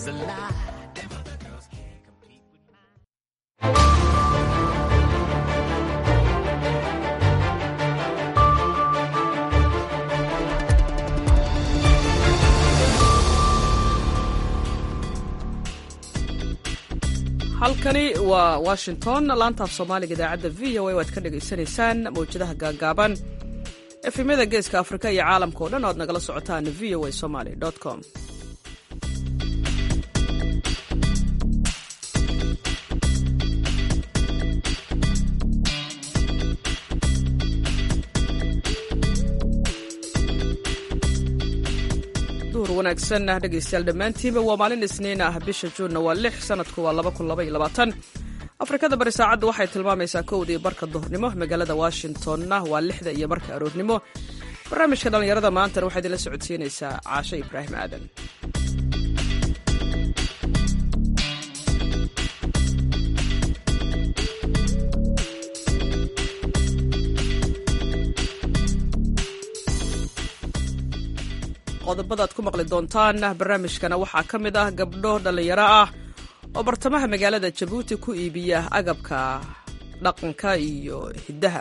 It's a lie. Them other girls can't compete with mine. halkani waa washington laantaaf soomaaliga idaacadda v o a waad ka dhagaysanaysaan mawjadaha gaagaaban efemyada geeska afrika iyo caalamka o dhan oad nagala socotaan v o a somaly com duhur wanaagsan dhegaystayaal dhammaantiinba waa maalin isniin ah bisha juunna waa lix sanadku waa laba kun laba iyo labaatan afrikada bari saacadda waxay tilmaamaysaa kowdii barka duhurnimo magaalada washingtonna waa lixda iyo barka aroornimo barnaamijka dhallinyarada maantana waxaa idinla socodsiinaysaa caashe ibraahim aadan qodobadaad ku maqli doontaan barnaamijkana waxaa ka mid ah gabdho dhallinyaro ah oo bartamaha magaalada jabuuti ku iibiya agabka dhaqanka iyo hiddaha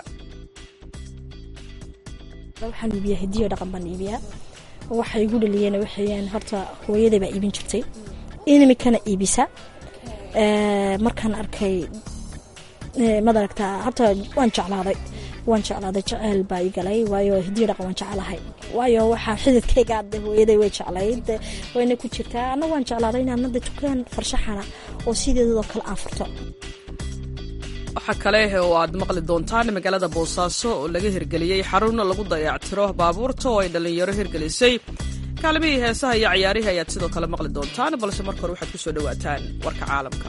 waxaan iibiyaa hidiyo dhaqan baan iibiyaa waxa igu dhaliyeen waxayaan horta hooyaday baa iibin jirtay inimikana iibisa markaan arkay madaragta horta waan jeclaaday waan jeclaaday jeceyl baa ii galay waayo hidiyo dhaqan waan jeclahay waayo waxaa xididkayga adde hooyaday way jeclayd wayna ku jirtaa anna waan jeclaaday inaan hadda tukaan farshaxana oo sideedadoo kale aan furto waxaa kale oo aad maqli doontaan magaalada boosaaso oo laga hirgeliyey xarun lagu dayactiro baabuurta oo ay dhallinyaro hirgelisay kaalimihii heesaha iyo ciyaarihii ayaad sidoo kale maqli doontaan balse marka hore waxaad ku soo dhowaataan warka caalamka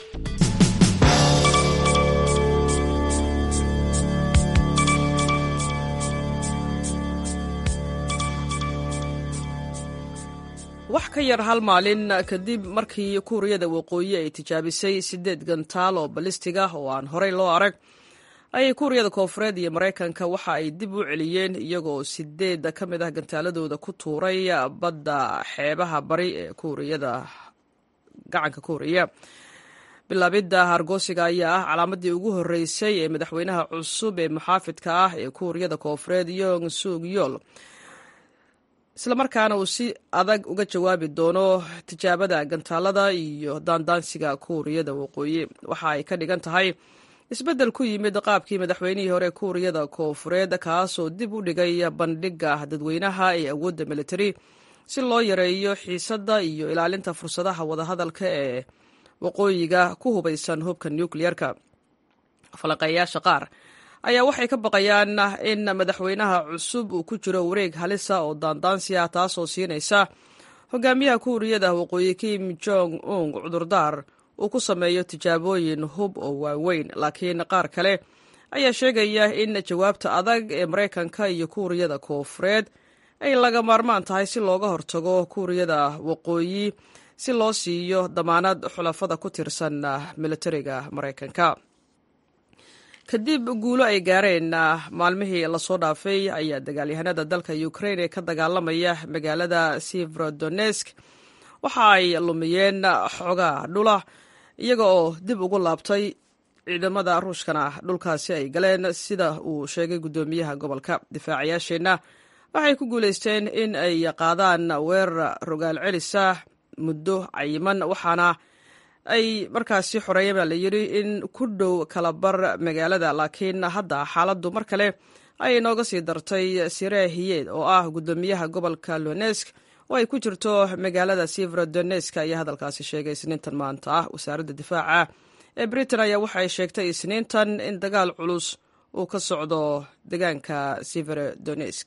wax ka yar hal maalin kadib markii kuuriyada waqooyi ay tijaabisay siddeed gantaal oo balistiga oo aan horey loo arag ayay kuuriyada koonfureed iyo maraykanka waxa ay dib u celiyeen iyagoo sideed ka mid ah gantaaladooda ku tuuray badda xeebaha bari ee kuuriyada gacanka kuuriya bilaabidda hargoosiga ayaa ah calaamadii ugu horreysay ee madaxweynaha cusub ee muxaafidka ah ee kuuriyada koonfureed yong sug yool islamarkaana uu si adag uga jawaabi doono tijaabada gantaalada iyo daandaansiga kuuriyada waqooyi waxa ay ka dhigan tahay isbeddel ku yimid qaabkii madaxweynihii hore kuuriyada koonfureed kaasoo dib u dhigay bandhigga dadweynaha ee awoodda militari si loo yareeyo xiisadda iyo ilaalinta fursadaha wadahadalka ee waqooyiga ku hubaysan hubka nukleyerka falanqeeyaasha qaar ayaa waxay ka baqayaan in madaxweynaha cusub uu ku jiro wareeg halisa oo daandaansi ah taasoo siinaysa hogaamiyaha kuuriyada waqooyi kim jong un cudurdaar uu ku sameeyo tijaabooyin hub oo waaweyn laakiin qaar kale ayaa sheegaya in jawaabta adag ee maraykanka iyo kuuriyada koonfureed ay laga maarmaan tahay si looga hortago kuuriyada waqooyi si loo siiyo damaanad xulafada ku tirsan militariga maraykanka kadib guulo ay gaareen maalmihii lasoo dhaafay ayaa dagaalyahanada dalka ukrain ee ka dagaalamaya magaalada sivrodonesk waxa ay lumiyeen xoogaa dhula iyaga oo dib ugu laabtay ciidamada ruushkana dhulkaasi ay galeen sida uu sheegay guddoomiyaha gobolka difaacayaasheenna waxay ku guulaysteen in ay qaadaan weerar rogaal celisa muddo cayiman waxaana ay markaasi xoreeyeen baa la yidhi in ku dhow kala bar magaalada laakiin hadda xaaladdu mar kale ay inooga sii dartay siree hiyeed oo ah guddoomiyaha gobolka lonesk oo ay ku jirto magaalada sivrodonesk ayaa hadalkaasi sheegay isniintan maanta ah wasaaradda difaaca ee britain ayaa waxa ay sheegtay isniintan in dagaal culus uu ka socdo deegaanka sivrodonesk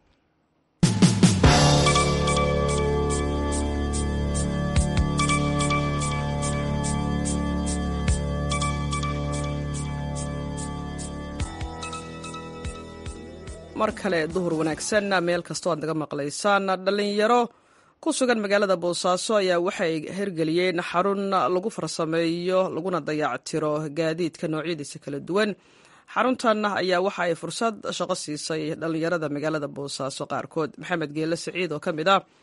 mar kale duhur wanaagsan meel kastoo aad naga maqlaysaan dhallinyaro ku sugan magaalada boosaaso ayaa waxay hirgeliyeen xarun lagu farsameeyo laguna dayactiro gaadiidka noocyadiisa kala duwan xaruntan ayaa waxa ay fursad shaqo siisay dhallinyarada magaalada boosaaso qaarkood maxamed geele siciid oo ka mid ah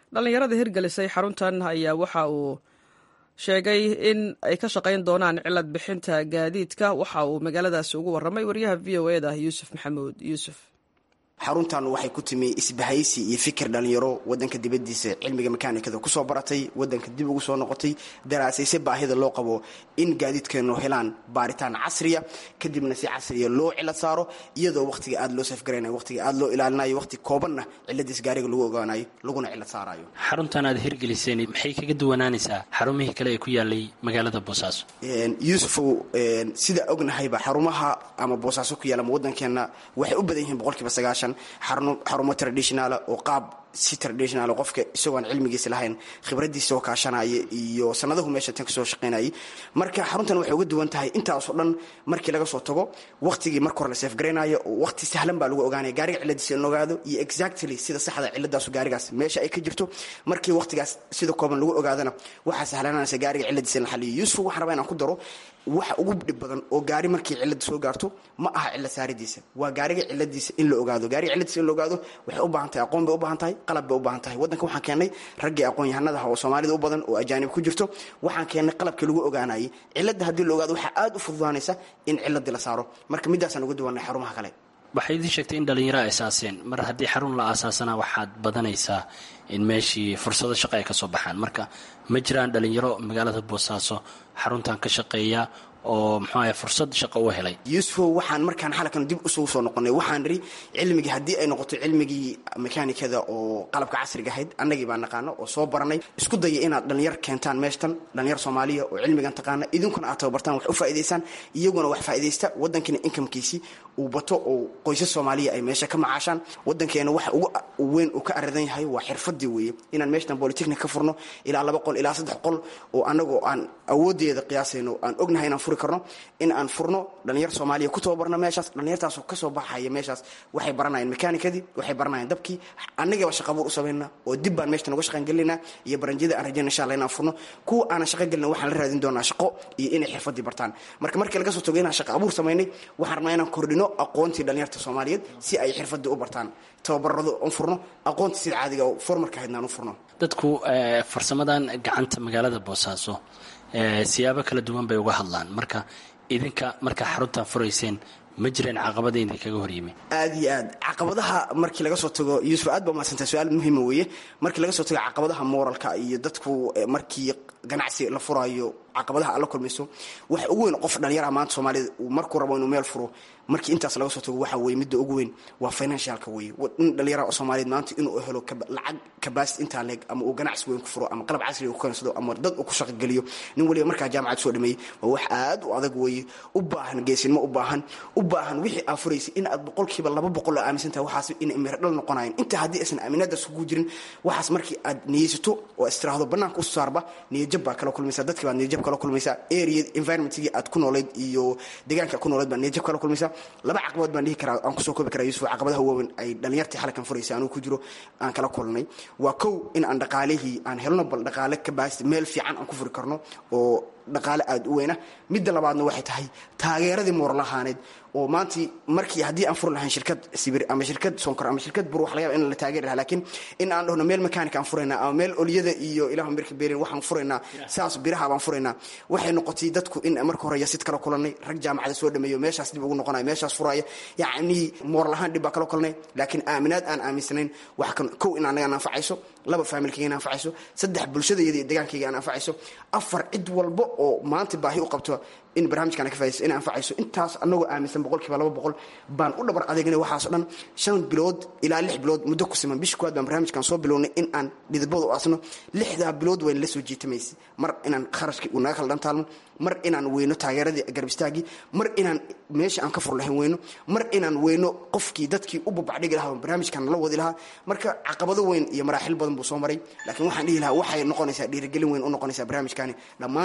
dhallinyarada hirgelisay xaruntan ayaa waxa uu sheegay in ay ka shaqayn doonaan cilad bixinta gaadiidka waxa uu magaaladaasi ugu warramay wariyaha v o e da yuusuf maxamuud yuusuf xaruntan waxay ku timi isbahaysi iyo fikir dhalinyaro wadanka dibadiisa cilmiga makaanikada kusoo baratay wadanka dib ugu soo noqotay daraasayse baahida loo qabo in gaadiidkeenu helaan baaritaan casriya kadibna si casriya loo cilad saaro iyadoo waqtiga aada loo safgaraynayo waqtiga aada loo ilaalinayo waqti koobanna ciladiis gaariga lagu ogaanayo laguna cilad saarayo xaruntan aad hirgeliseen maxay kaga duwanaanaysaa xarumihii kale ee ku yaalay magaalada boosaaso yuusufow sida ognahayba xarumaha ama boosaaso ku yaala ama wadankeena waxay u badan yihiin boqolkiiba sagaashan xarumo traditionaala oo qaab si traditional qofka isagoon cilmigiisa lahayn khibradiisa oo kaashanaya iyo sanadahu meesha tan kasoo shaqaynayay marka xaruntan waxay uga duwan tahay intaasoo dhan markii laga soo tago waqtigii marka hore la seefgaraynayo waqti sahlan baa lagu ogaanaya gaariga ciladiisa in ogaado iyo exactly sida saxda ciladaasu gaarigaas meesha ay ka jirto markii waqtigaas sida kooban lagu ogaadana waxaa sahlananaysa gaariga ciladiisa in la xaliyo yuusuf waxaan rabaa inaan ku daro waxa ugu dhib badan oo gaari markii cilada soo gaarto ma aha cila saaridiisa waa gaariga ciladiisa in la ogaado gaariga ciladiisa in la ogaado waxay u baahan tahay aqoon bay u baahan tahay qalab bay u baahan tahay waddanka waxaan keennay raggii aqoon-yahanadaha oo soomaalida u badan oo ajaanib ku jirto waxaan keennay qalabkii lagu ogaanayay cilada haddii la ogaado waxaa aada u fududaanaysa in ciladii la saaro marka midaasaan uga duwanay xarumaha kale waxay idiin sheegtay in dhallinyaro aasaaseen mar haddii xarun la aasaasana waxaad badanaysaa in meeshii fursado shaqo ay ka soo baxaan marka ma jiraan dhallinyaro magaalada boosaaso xaruntan ka shaqeeya oo muxuu ahay fursad shaqo u helay yuusufow waxaan markaan xalkan dib usugu soo noqonay waxaan nidhi cilmigii haddii ay noqoto cilmigii makaanikada oo qalabka casriga ahayd annagii baa naqaano oo soo baranay isku daya inaad dhallinyar keentaan meeshtan dhallinyar soomaaliya oo cilmigan taqaana idinkuna aad tababartaan wax u faa'idaysaan iyaguna wax faa'iidaysta waddankiina inkamkiisii uu bato oo qoysas soomaaliya ay meesha ka macaashaan waddankeena waxa ugu weyn uu ka aradan yahay waa xirfadii weeye inaan meeshtan bolitechnic ka furno ilaa laba qol ilaa saddex qol oo annagoo aan awooddeeda qiyaasayno aan ognahay inaan furi karno in aan furno dhallinyar soomaaliya ku tababarno meeshaas dhallinyartaasoo kasoo baxaya meeshaas waxay baranayeen mekaanikadii waxay baranayeen dabkii annagaba shaqabuur u samaynaa oo dib baan meeshtan uga shaqan gelinaa iyo baranjyada aan rajayna insha allah inaan furno kuwa aanan shaqo gelina waxaan la raadin doonaa shaqo iyo inay xirfadii bartaan marka markii laga soo tago inaan shaqa abuur samaynay waxaan rabnaa inaan kordhino aqoontii dhallinyarta soomaaliyeed si ay xirfadii u bartaan tababarado un furno aqoontii sida caadiga oo formarka ahaydnaan u furno dadku farsamadan gacanta magaalada boosaaso siyaabo kala duwan bay uga hadlaan marka idinka markaa xaruntan furayseen ma jireen caqabada idinkaga horyimi aad iyo aad caqabadaha markii laga soo tago yuusuf aad baa mahadsantaa su-aal muhiima weeye markii laga soo tago caqabadaha moralka iyo dadku markii ganacsi la furaayo caqabadaha aad la kulmayso waxa ugu weyn qof dhalinyaraha maanta soomaalida uu markuu rabo inuu meel furo markii intaas laga soo tago waxa weye midda ugu weyn waa financialka weye in dhalinyaraha oo soomaaliyeed maanta inuu helo lacag kabaasit intaa leeg ama uu ganacsi weyn ku furo ama qalab casriga ku keensado ama dad uu ku shaqogeliyo nin waliba markaa jaamacad soo dhameeyey waa wax aad u adag weeye u baahan geesinimo u baahan u baahan wixii aad furaysay in aad boqolkiiba laba boqol oo aaminsan tahay waxaas inay miradhal noqonayan intaa haddii aysan aaminaadaas kugu jirin waxaas markii aad niyeysato oo istiraahdo bannaanka usoo saarba niyajab baa kala kulmaysa dadkii baad niyajab kala kulmaysaa area environmentigii aad ku noolayd iyo deegaanka ku noolayd baad niyajab kala kulmaysaa laba caqabadood baan dhihi karaa aan kusoo koobi karaa yusuf caqabadaha waaweyn ay dhalinyartii xalkan furaysay anuu ku jiro aan kala kulnay waa kow in aan dhaqaalihii aan helno bal dhaqaale ka baasti meel fiican aan ku furi karno oo dhaqaale aada u weyna midda labaadna waxay tahay taageeradii moorlahaaneed oo maantii markii haddii aan furi lahayn shirkad sibir ama shirkad sonkor ama shirkad bur wax laga yaba in la taageeri lahaa laakiin in aan dhahno meel mekaanika aan furaynaa ama meel olyada iyo ilahu mirka beerin waxaan furaynaa saas biraha baan furaynaa waxay noqotay dadku in marka hore yasid kala kulanay rag jaamacada soo dhameeyo meeshaas dib ugu noqonaya meeshaas furaya yacni moor lahaan dhib baa kala kulanay laakiin aaminaad aan aaminsanayn wax kan kow in anaga anfacayso laba faamilkayga anfacayso saddex bulshadayda iyo degaankayga aan anfacayso afar cid walba oo maanta baahi u qabto in barnaamijkan ka faaiso in anfacayso intaas anagoo aaminsan boqolkiiba laba boqol baan u dhabar adeegnay waxaaso dhan shan bilood ilaa lix bilood muddo ku siman bishi kuwaad baan barnaamijkan soo bilownay in aan dhidibada u asno lixdaa bilood wayna la soo jiitamaysa mar inaan kharashkii uu naga kala dhantaalmo mar inaan weyno taageeradii garbistaagii mar inaan meesha aan ka fur lahayn weyno mar inaan weyno qofkii dadkii u babacdhigi lahaa barnaamijkan la wadi lahaa marka caqabado weyn iyo maraaxil badan buu soo maray laakiin waxaan dhihi lahaa waxay noqonaysaa dhiirigelin weyn u noqonaysaa barnaamijkani dhammaan dhalinyarta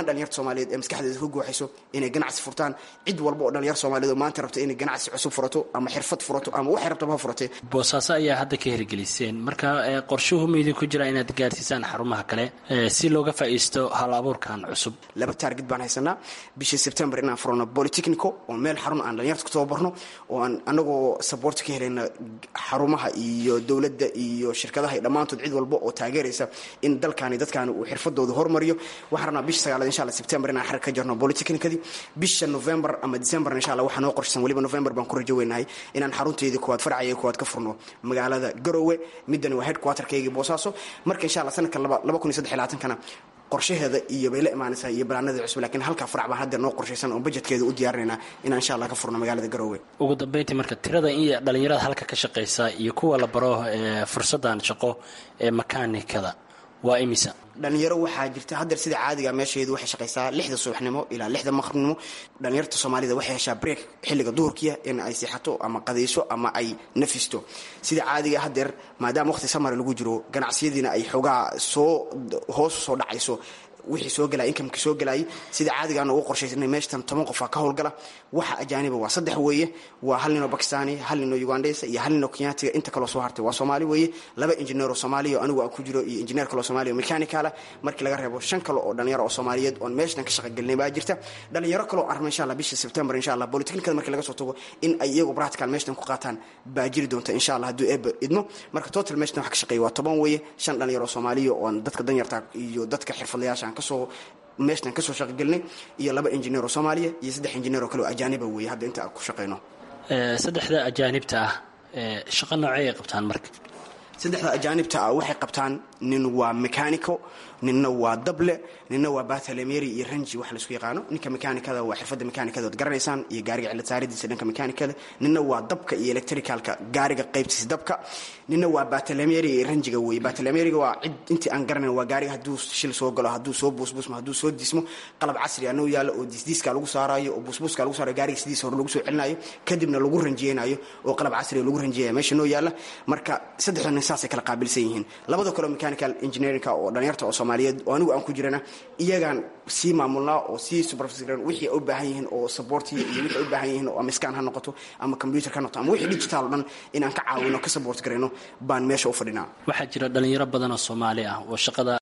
soomaaliyeed ee maskaxdeeda ku gooxayso inay ganacsi furtaan cid walba oo dhalinyar soomaaliyeed oo maanta rabta inay ganacsi cusub furato ama xirfad furato ama waxay rabtaba ha furatee boosaaso ayaa hadda ka hirgeliseen marka ee, qorshuhu maydin ku jira inaad gaarsiisaan xarumaha kale ee, si looga faa'iisto hal abuurkan cusub laba taargid baan haysanaa bishii sebtembar inaan furno polytechnico oo meel xarun aan dhalinyarta ku tababarno oo aan anagoo support ka helayna xarumaha iyo dowladda iyo shirkadaha iyo dhammaantood cid walba oo taageeraysa in dalkaani dadkaani uu xirfadooda hormariyo waxaan rabnaa bisha sagaalaad insha alla sebtembar inaan xarig ka jarno polytechnicadii bisha november ama december insha alla waxaa noo qorshaysan weliba november baan ku rajo weynahay inaan xarunteedii koowaad farcaya koowaad ka furno magaalada garowe midani waa headquarterkaygii boosaaso marka insha alla sanadka laba laba kun iyo saddex iyo labaatankana qorshaheeda iyo bay la imaanaysaa iyo banaanada cusub laakiin halkaa farac baan hadda noo qorshaysan oo budgetkeeda u diyaarinaynaa inaan insha allah ka furno magaalada garowe ugu dambeyntii marka tirada in dhalinyarada halka ka shaqaysa iyo kuwa la baro ee, fursadan shaqo ee makaanikada waa imisa dhalinyaro waxaa jirta haddeer sida caadiga meesheedu waxay shaqaysaa lixda subaxnimo ilaa lixda maqribnimo dhalinyarta soomaalida waxay heshaa break xilliga duhurkiya in ay seexato ama qadayso ama ay nafisto sida caadiga haddeer maadaama waqti samar lagu jiro ganacsiyadiina ay xoogaa soo hoos soo dhacayso wixii soo galay inkamka soo galayay sida caadigaana ugu qorshaysanay meeshtan toban qofaa ka howlgala waxa ajaaniba waa saddex weeye waa hal ninoo bakistani hal ninoo ugandhesa iyo hal ninoo kenyaatiga inta kaloo soo hartay waa soomaali weeye laba injineeroo soomaaliya oo anigu aan ku jiro iyo injineer kaloo soomaaliya oo mechanicala markii laga reebo shan kale oo dhalinyaro oo soomaaliyeed oon meeshtan ka shaqagelinay baa jirta dhalinyaro kaloo arma insha allah bisha september insha allah polytechnicada markii laga soo tago in ay iyagu practical meeshtan ku qaataan baa jiri doonta insha allah hadduu eeba idmo marka total meeshtan wax ka shaqeeya waa toban weeye shan dhalinyaro oo soomaaliya oon dadka danyarta iyo dadka xirfadlayaasha aan kasoo meeshtan kasoo shaqagelinay iyo laba injineer oo soomaaliya iyo saddex injineer oo kale oo ajaaniba weeye hadda inta aan ku shaqayno Ee, saddexda ajaanibta ah ee, shaqo noocey ay qabtaan marka saddexda ajaanibta ah waxay qabtaan nin waa mechanico ninna waa dable ninna waa batalemeri iyo ranji wax laisku yaqaano ninka mechanicada waa xirfadda mechanicada ood garanaysaan iyo gaariga cilad saaridiisa dhanka mechanicada ninna waa dabka iyo electricalka gaariga qaybtiisa dabka ninna waa batalemeri iyo ranjiga weeye batalemeriga waa cid intii aan garanayn waa gaariga hadduu shil soo galo hadduu soo buusbuusmo hadduu soo dismo qalab casri anoo yaalo oo disdiiska lagu saarayo oo buusbuuska lagu saarayo gaariga sidiisa hore lagu soo celinayo kadibna lagu ranjiyeynayo oo qalab casriga lagu ranjiyaya meesha noo yaala marka saddexda nin saasay kala qaabilsan yihiin labada kaleo mechanical engineerinka oo dhalinyarta oo soomaaliyeed oo anigu aan ku jirana iyagaan sii maamulnaa oo sii supervisor wixii ay u baahan yihiin oo supportiya iyo wixii ay u baahan yihiin oo ama scan ha noqoto ama computer ha noqoto ama wixii digital oo dhan inaan ka caawino ka support garayno baan meesha u fadhinaa waxaa jira dhalinyaro badan oo soomaali ah oo shaqada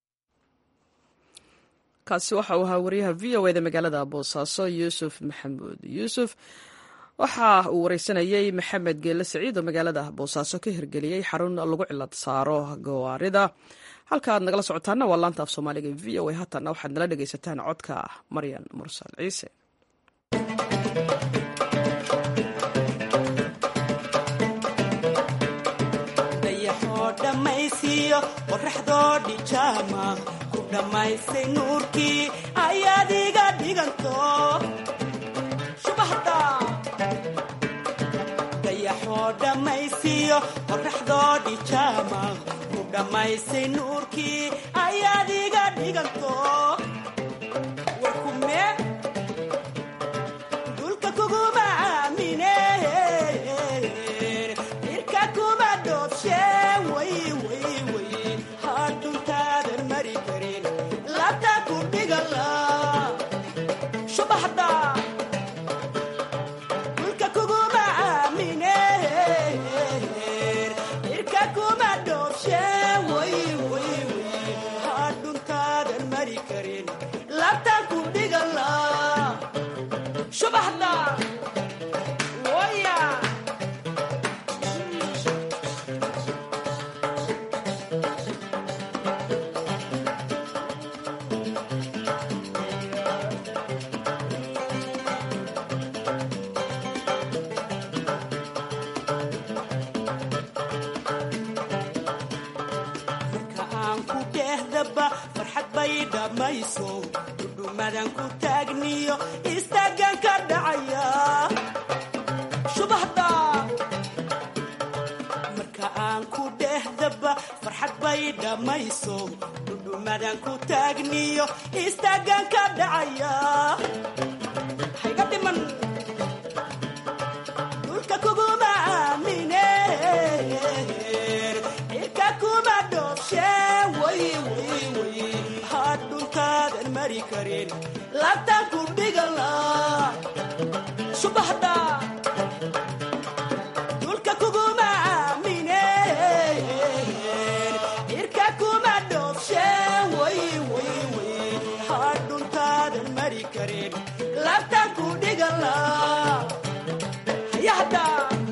kaasi waxa uu ahaa wariyaha v o eda magaalada boosaaso yuusuf maxamuud yuusuf waxa uu wareysanayey maxamed geelle saciid oo magaalada boosaaso ka hirgeliyey xarun lagu cilad saaro gawaarida halka aad nagala socotaana waa laanta af soomaaliga v o a haatana waxaad nala dhegaysataan codka maryan mursal ciise dayaxoo dhammaysiiyo qorraxdoo dhijaama ku dhammaysay nuurkii ayaad iga dhiganto subaxda dayaxoo dhammaysiiyo qorraxdoo dhijaama ku dhammaysay nuurkii ayaad iga dhiganto warkume dulka kuguma aamine irka kuma dhoobshe way way way hadhuntaadan mari karin labta ku dhigala subaxda dulka kuguma aamine irka kuma dhoobshe way way way hadhuntaadan mari karin labta ku dhigala subaxda waya marka aan ku dhehdaba farxad bay dhammayso dhudhumadan ku taagniyo istaagan ka dhacaya subaxda marka aan ku dhehdaba farxad bay dhammayso dhudhumadan ku taagniyo istaagan ka dhacaya hayga dhiman dhulka kuguma aamine irka kuma dhoobshe way way way hadhun dhuntaadan mari karin labtaan ku dhigala subaxda dulka kuguma aamineen irka kuma dhoofsheen way way way haa dhuntaadan mari karin labtaan ku dhigala yahda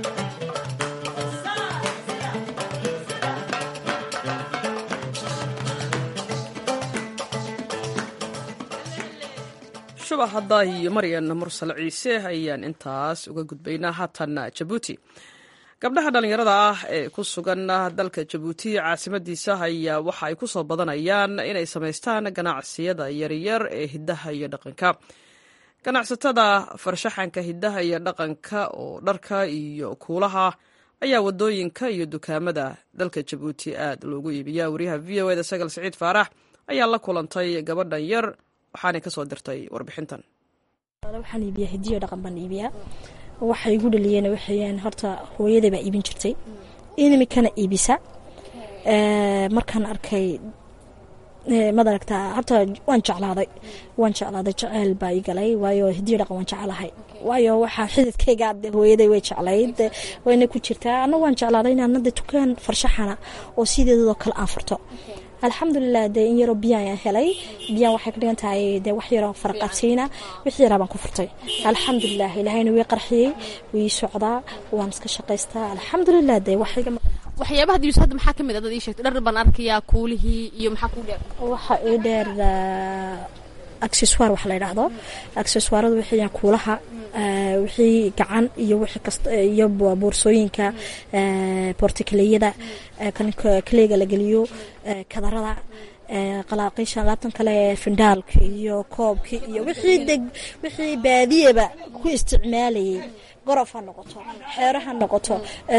shubax hadda iyo maryan mursal ciise ayaan intaas uga gudbaynaa haatan jabuuti gabdhaha dhallinyarada ah ee ku sugan dalka jabuuti caasimadiisa ayaa waxa ay ku soo badanayaan inay samaystaan ganacsiyada yaryar ee hiddaha iyo dhaqanka ganacsatada farshaxanka hiddaha iyo dhaqanka oo dharka iyo kuulaha ayaa wadooyinka iyo dukaamada dalka jabuuti aad loogu iibiyaa wariyaha v o eda sagal siciid faarax ayaa la kulantay gabadhan yar waxaanay kasoo dirtay warbixintan waxaan iibiyaa hidiyo dhaqan baan iibiyaa waxay igu dhaliyeen waxayaan horta hooyaday baa iibin jirtay inimikana iibisa markaan arkay maad aragtaa horta waan jeclaaday waan jeclaaday jeceyl baa ii galay waayo hidiyo dhaqan waan jecelahay waayo waxaa xididkayga de hooyaday way jeclayd wayna ku jirtaa anna waan jeclaaday inaan de tukaan farshaxana oo sideedadoo kale aan furto alxamdulilah dee in yaroo biyaan helay biyaan waxay ka dhigan tahay dee wax yaroo faraqabsiina wixii yaraa baan ku furtay alxamdulilah ilaahayna way qarxiyey way socdaa waan iska shaqaystaa alxamdulilah dee waxayga waxyaabaha dibiso hadda maxaa ka mid ah dad ii sheegtay dhar baan arkayaa kuulihii iyo maxaa kuu dheer waxa ii dheer accessoire wax la yidhaahdo accessoiradu waxayaan kuulaha wixii gacan iyo wixii kasta iyo boorsooyinka bortikaleyada kaleega la geliyo kadarada qalaaqiisha laabtan kale findaalka iyo koobka iyo wixii deg wixii baadiyaba ku isticmaalayay gorof ha noqoto xeero ha noqoto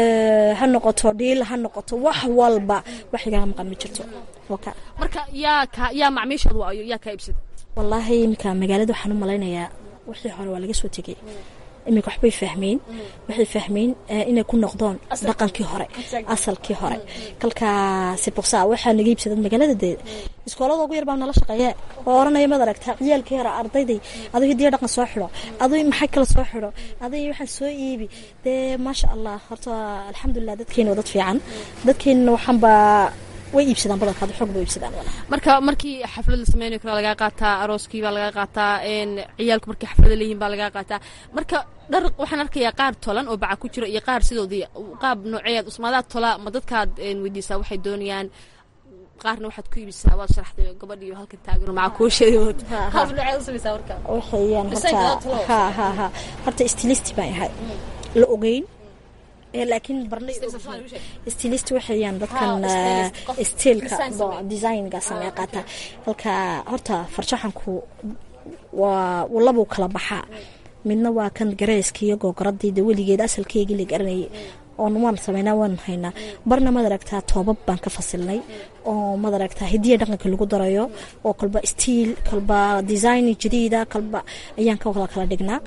ha noqoto dhiil ha noqoto wax walba wax igaga maqan ma jirto marka yaa ka yaa macmiishooda waayo yaa kaa iibsada wallaahi iminka magaalada waxaan u malaynayaa wixii hore waa laga soo tegay iminka waxbay fahmeen waxay fahmeen inay ku noqdoon dhaqankii hore asalkii hore kalkaa siboqsa waxaa naga iibsadad magaalada dee iskoolada ugu yar baa nala shaqeeye oo oranaya mad aragtaa ciyaalkii hore ardayday aduu hidiyo dhaqan soo xidho aduu maxay kale soo xidho aduu waxaan soo iibi dee maasha allah horta alxamdulilah dadkeena waa dad fiican dadkeenana waxaanba way iibsadaan badankaad xoog bay iibsadaan marka markii xaflad la sameynayo kale lagaa qaataa arooskii baa lagaa qaataa ciyaalku markii xaflada leeyihin baa lagaa qaataa marka dhar waxaan arkayaa qaar tolan oo baca ku jiro iyo qaar sidoodii qaab nooceeyaad usmaadaa tola ma dadkaad weydiisaa waxay doonayaan qaarna waxaad ku iibisaa waad sharaxday gabadhiyo halkan taagano maca kuushadood qaab nooceed u samaysaa marka waxayaan horta ha ha ha horta stilisti baan ahay la ogeyn laakiin barnay stilist waxayaan dadkan stiilka designga samee qaata halka horta farshaxanku waa labuu kala baxaa midna waa kan gareyska iyo googoradayda weligeed asalkeygii la garanayay oon waan sameynaa waan haynaa barna maad aragtaa toobab baan ka fasilnay oo maad aragtaa hidiya dhaqanka lagu darayo oo kalba stiil kalba design jadiida kalba ayaan ka wada kala dhignaa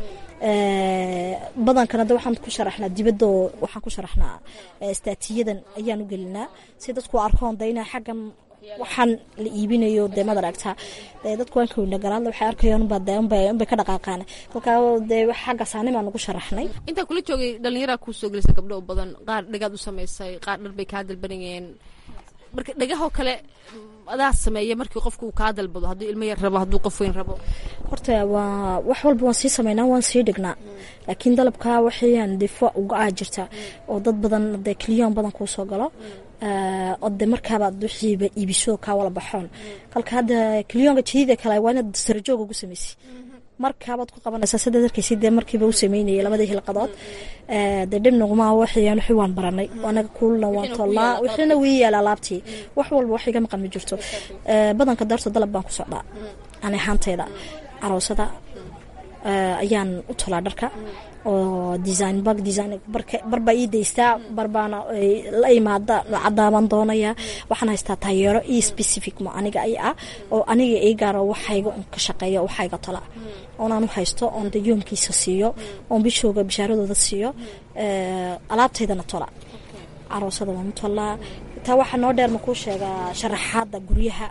badankana de waxaan ku sharaxnaa dibadda waxaan ku sharaxnaa istaatiyadan ayaan u gelinaa si dadku arkoon de inaa xaggan waxaan la iibinayo dee maad aragtaa dadku waan kawina garaadla waxay arkayaan unbaa de unbay unbay ka dhaqaaqaan kolkaa dee xagga saanimaan ugu sharaxnay intaa kula joogay dhallinyaraa kuu soo gelisa gabdho u badan qaar dhagaad u samaysay qaar dhar bay kaa dalbanayeen marka dhagahoo kale adaa sameeya markii qofku uu kaa dalbado hadduu ilmo yar rabo hadduu qof weyn rabo horta waa wax walba waan sii sameynaa waan sii dhignaa laakiin dalabkaa waxayaan difo uga aa jirta oo dad badan dee kiliyoon badan kuu soo galo oo de markaabaad wixiiba iibiso kaa wala baxoon kalka hadda kiliyoonka jadiida kale waa inaad sarajoog ugu samaysay markaabaad ku qabanaysaa sidaad arkaysid dee markiiba u sameynayay labadii hilqadood dee dhibnaguma waxayaan wixii waan baranay anaga kuulna waan tollaa wixiina wii yaala alaabtii wax walba wax iga maqan ma jirto badanka daarto dalab baan ku socdaa ani ahaantayda aroosada ayaan u tolaa dharka oo design bag design barbaa ii daystaa barbaana la imaada cadaaban doonaya waxaan haystaa taayeero io specific ma aniga ay ah oo aniga ii gaaro waxayga un ka shaqeeya waxayga tola oonaan u haysto oon de yoomkiisa siiyo oon bishooga bishaaradooda siiyo alaabtaydana tola aroosada waan u tolaa taa waxaa noo dheer makuu sheegaa sharaxaada guryaha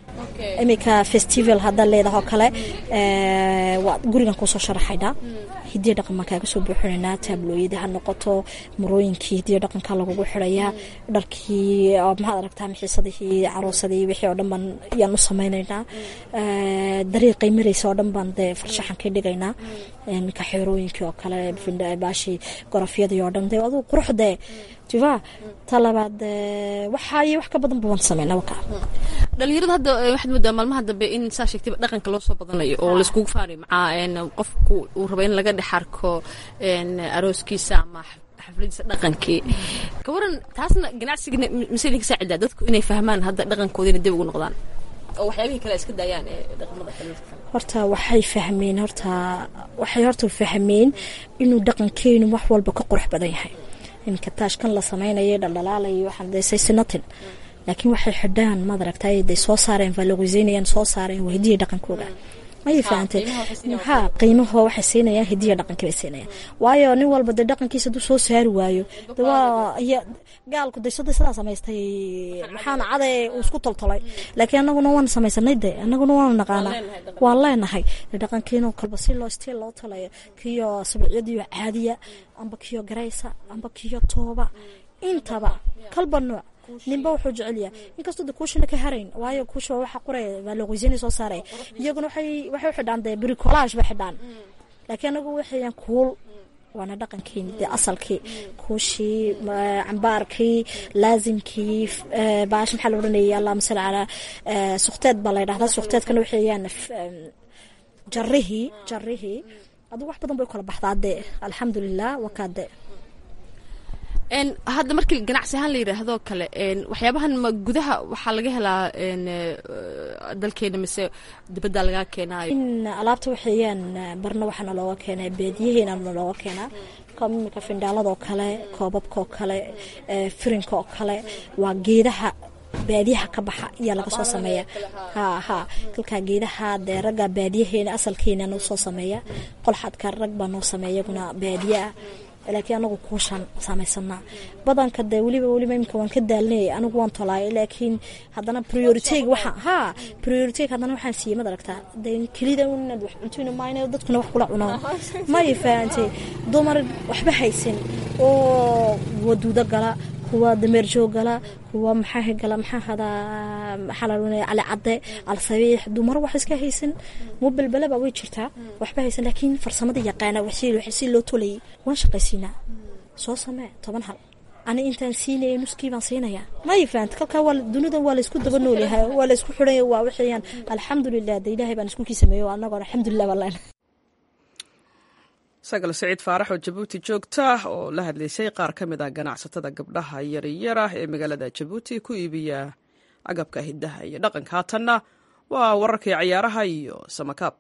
iminka festival haddaa leedaha oo kale ee, waa gurigan kusoo sharaxaynaa hidiya dhaqan baan kaaga soo buuxinaynaa taablooyadii ha noqoto marooyinkii hidiya dhaqanka lagugu xirayaa dharkii oo maxaad aragtaa mixiisadihii caroosadii wixii oo dhan baan yaan u samaynaynaa Ee, dariiqay maraysa oo dhan baan dee farshaxankii dhigaynaa iminka xeerooyinkii oo kale findha- baashii gorofyadii oo dhan dee aduu quruxdee tiva ta labaad ee, waxaa iyo wax ka badan baan samaynaa wakaa dhalinyarada hadda eh, waxaad moodaa maalmaha dambe in saa sheegtayba dhaqanka loo soo badanayo oo laiskugu faanay macaa een, qofku uu rabo in laga dhex arko een, arooskiisa ama xaf- xafladiisa dhaqankii ka waran taasna ganacsiga mise idinka saacidaa dadku inay fahmaan hadda dhaqankoodina dib ugu noqdaan oo waxyaabihii kale ay iska daayaan ee dhaqamada kale horta waxay fahmeen horta waxay horta fahmeen inuu dhaqankeenu wax walba ka qurux badan yahay iminka taashkan la samaynayo dhaldhalaalayo waxaan deysay sinatin laakiin waxay xidhaan maad aragtay day soo saareen valoriseynayaan soo saareen waa hidiya dhaqankooda mayay fahantay ha qiimaho waxay siinayaan hidiya dhaqanka bay siinayaan waayo nin walba dee dhaqankiisa hadduu soo saari waayo de waa iyo gaalku de sada sidaa samaystay maxaana caday uu isku toltolay laakiin anaguna waan samaysanay de anaguna waanu naqaanaa waan leenahay de dhaqankiino kalba si loo stiil loo talayo kiyo sabiciyadiyo caadiya amba kiyo garaysa amba kiyo tooba intaba kalba nooc ninba wuxuu jecel yahay inkastoo de kuushana ka harayn waayo kuusha waa waxa qoraya waa looqoysina soo saaray iyaguna waxay waxay u xidhaan dee bricolage bay xidhaan laakiin anagu waxayaan kuul waana dhaqankeeni dee asalkii kuushii ma- cambaarkii laasimkii f- ee, baash maxaa la odhanayay allahuma salli calaa ee, suqteed baa la ydhahdaa suqteedkana waxayaan f- em, jarrihii jarrihii adigu wax badan bay u kala baxdaa dee alxamdulilah wakaa dee een hadda markii ganacsi ahaan la yidhaahdo kale een waxyaabahan ma gudaha waxaa laga helaa een eh, dalkeena mise dibadda laga keenaayo in alaabta waxayaan barna waxaana looga keenaa beediyaheena looga keenaa koob imika findhaaladoo kale koobabkaoo kale ee, firinka oo kale waa geedaha baadiyaha ka baxa ayaa laga soo sameeya ha ha kalkaa geedaha dee ragga baadiyaheena asalkeena noo soo sameeya qolxadka rag baa noo sameeya iyaguna baadiya ah laakiin anagu kuushaan samaysanaa badanka dee weliba weliba imika waan ka daalnay anigu waan tolaay laakiin haddana prioriteg waxa ha prioriteg haddana waxaan siiyey mad aragtaa dee kelida inaad wax cuntuna maayna dadkuna wax kula cuno may fahantay dumar waxba haysan oo waduudo gala kuwa dameer joog gala kuwa maxaa gala maxaa hadaa maxaa la odhanaya cali cadde alsabiix dumar wax iska haysan mubelbeleba way jirtaa waxba haysan laakiin farsamada yaqaana wax si loo tolayay waan shaqaysiinaa soo samee toban hal ani intaan siinaya nuskii baan siinayaa may fahanta kalkaa waa dunidan waa laysku daba noolyahay waa laysku xidhanya waa waxayaan alxamdulilah de ilaahay baan isku kii sameeyo anagoo alxamdulilah baan leenahay sagal siciid faarax oo jabuuti joogta oo la hadlaysay qaar ka mid ah ganacsatada gabdhaha yaryar ah ee magaalada jabuuti ku iibiya agabka hidaha iyo dhaqanka haatanna waa wararkii cayaaraha iyo samakaab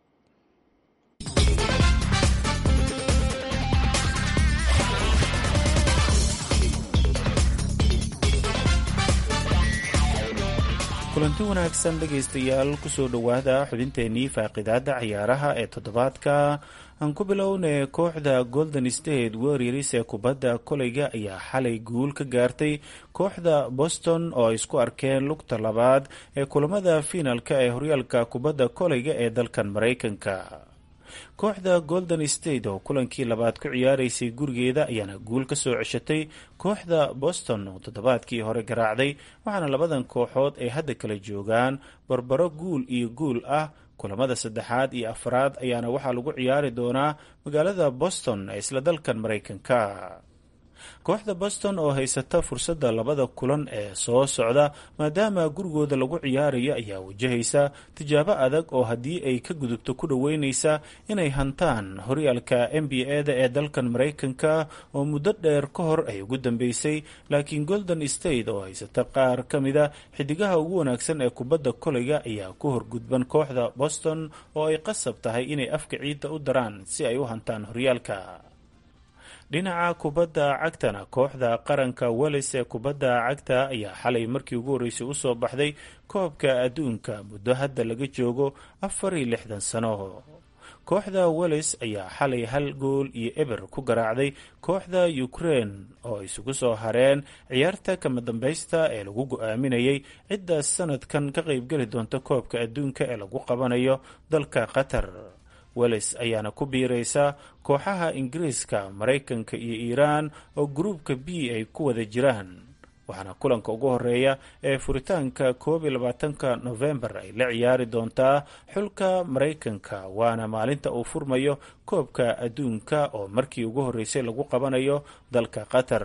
kulanti wanaagsan dhegaystayaal kusoo dhowaada xubinteenii faaqidaada ciyaaraha ee toddobaadka aan ku bilownay kooxda golden state warriors ee kubadda koleyga ayaa xalay guul ka gaartay kooxda boston oo ay isku arkeen lugta labaad ee kulamada fiinalka ee horyaalka kubadda koleyga ee dalkan maraykanka kooxda golden state oo kulankii labaad ku ciyaaraysay gurigeeda ayaana guul ka soo ceshatay kooxda boston oo toddobaadkii hore garaacday waxaana labadan kooxood ay hadda kala joogaan barbaro guul iyo guul ah kulamada saddexaad iyo afraad ayaana waxaa lagu ciyaari doonaa magaalada boston ee isla dalkan maraykanka kooxda boston oo haysata fursadda labada kulan ee soo socda maadaama gurigooda lagu ciyaarayo ayaa wajahaysa tijaabo adag oo haddii ay ka gudubto ku dhoweyneysa inay hantaan horyaalka n b a-da ee dalkan maraykanka oo muddo dheer ka hor ay ugu dambeysay laakiin golden state oo haysata qaar ka mida xidigaha ugu wanaagsan ee kubadda koleyga ayaa ku horgudban kooxda boston oo ay qasab tahay inay afka ciidda u daraan si ay u hantaan horyaalka dhinaca kubadda cagtana kooxda qaranka welis ee kubadda cagta ayaa xalay markii ugu horreysay usoo baxday koobka adduunka muddo hadda laga joogo afar iyo lixdan sano kooxda welles ayaa xalay hal gool iyo eber ku garaacday kooxda ukraine oo isugu soo hareen ciyaarta kama dambaysta ee lagu go-aaminayay cidda sanadkan ka qaybgeli doonta koobka adduunka ee lagu qabanayo dalka qatar welles ayaana ku biiraysa kooxaha ingiriiska maraykanka iyo iiraan oo gruubka b ay ku wada jiraan waxaana kulanka ugu horeeya ee furitaanka koob iyo labaatanka nofembar ay la ciyaari doontaa xulka maraykanka waana maalinta uu furmayo koobka adduunka oo markii ugu horreysay lagu qabanayo dalka qatar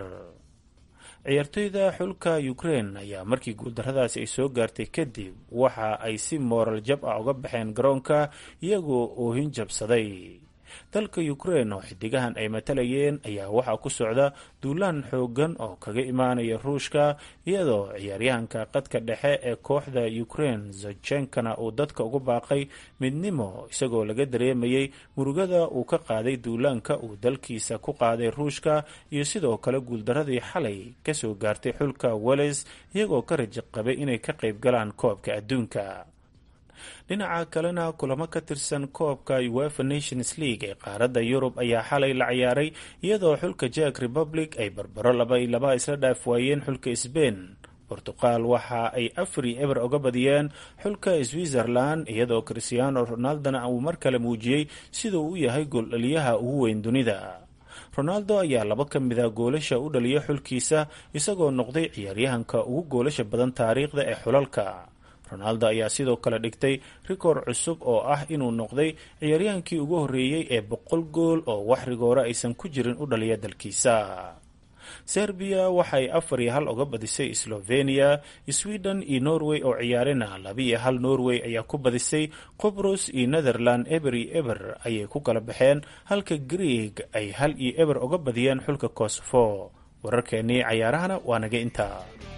ciyaartoyda xulka ukraine ayaa markii guuldarradaasi ay soo gaartay kadib waxa ay si mooral jab ah uga baxeen garoonka iyagoo oohin jabsaday dalka ukraine oo xidigahan ay matalayeen ayaa waxaa ku socda duulaan xoogan oo kaga imaanaya ruushka iyadoo ciyaaryahanka qadka dhexe ee kooxda ukraine zachenkana uu dadka ugu baaqay midnimo isagoo laga dareemayay murugada uu ka qaaday duulaanka uu dalkiisa ku qaaday ruushka iyo sidoo kale guuldaradii xalay kasoo gaartay xulka welles iyagoo ka raja qabay inay ka qayb galaan koobka adduunka dhinaca kalena kulamo ka tirsan koobka uefa nations league ee qaaradda yurub ayaa xalay la ciyaaray iyadoo xulka jack republic ay barbaro laba iyo laba isla dhaaf waayeen xulka sbain bortuqal waxa ay afar iyo eber oga badiyeen xulka switzerland iyadoo christiano ronaldona uu mar kale muujiyey siduu u yahay gooldhaliyaha ugu weyn dunida ronaldo ayaa laba ka mida goolasha u dhaliya xulkiisa isagoo noqday ciyaaryahanka ugu goolasha badan taariikhda ee xulalka ronaldo ayaa sidoo kale dhigtay rikoor cusub oo ah inuu noqday ciyaaryahaankii ugu horreeyey ee boqol gool oo wax rigoore aysan ku jirin u dhaliya dalkiisa serbiya waxay afar iyo hal uga badisay slovenia sweden iyo norway oo ciyaarina laba iyo hal norway ayaa ku badisay qobros iyo netherland eber iyo eber ayay ku kala baxeen halka greeg ay hal iyo eber uga badiyeen xulka kosovo wararkeenii cayaarahana waa naga intaa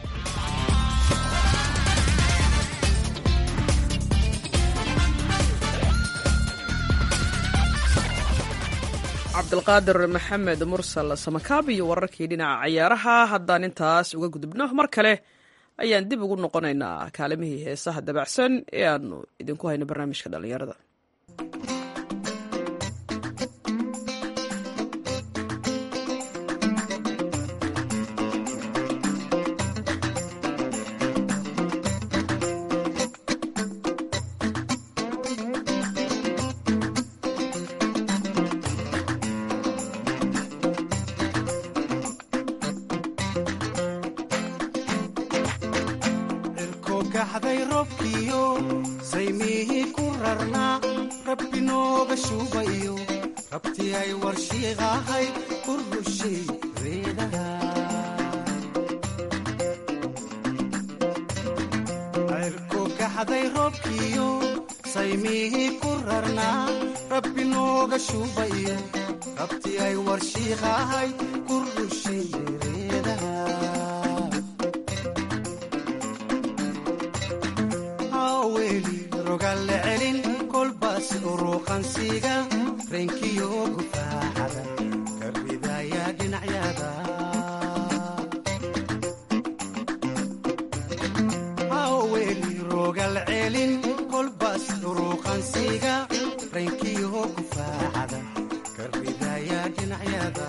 cabdilqaadir maxamed mursal samakaab iyo wararkii dhinaca cayaaraha haddaan intaas uga gudubno mar kale ayaan dib ugu noqonaynaa kaalimihii heesaha dabacsan ee aanu idinku hayno barnaamijka dhallinyarada gaxday roobkiyo saymihii ku rarnaa rabbi nooga shuubayo rabti ay warshiiqahay ku rushay reedaha cirku gaxday roobkiyo saymihii ku rarnaa rabbi nooga shuubayo rabti ay warshiiqahay ku rushay reedaha weli rogalle celin kolbaas uruuqansiga reenkiyo gufaaxada karbidaya dhinacyada weli rogal celin kolbaas uruuqansiga reenkiyo gufaaxada karbidaya dhinacyada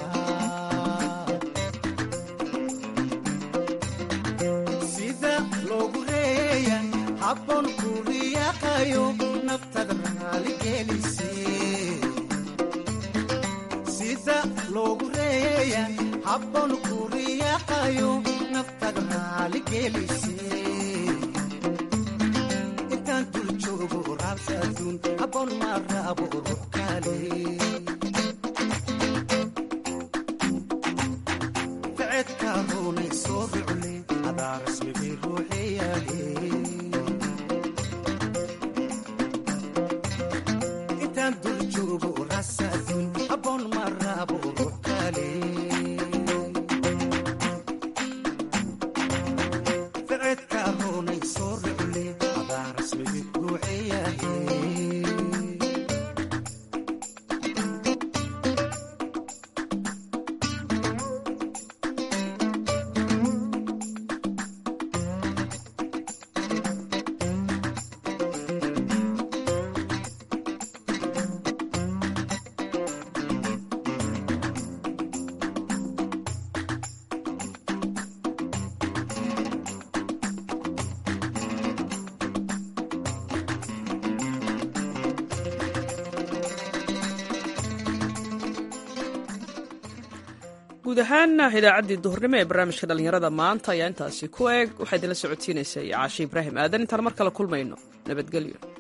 sida loogu reeya habboon ku riyaaqayo naftada raaligelise sida loogu reeya habboon ku riyaaqayo naftada raaligelise intaan dul joogo raabsa aduun habboon ma raabo ruux kale ficedka runay soo rucle adaa rasmigii ruuxeyaale intaan dul joogo rasaadun habboon ma raabo ruux kale ficedka runay soo rucle adaa rasmigii ruuxeyaale guud ahaan idaacaddii duhurnimo ee barnaamijka dhallinyarada maanta ayaa intaasi ku eg waxaa idinla socotiinaysay caashe ibraahim aadan intaan mar kale kulmayno nabadgelyo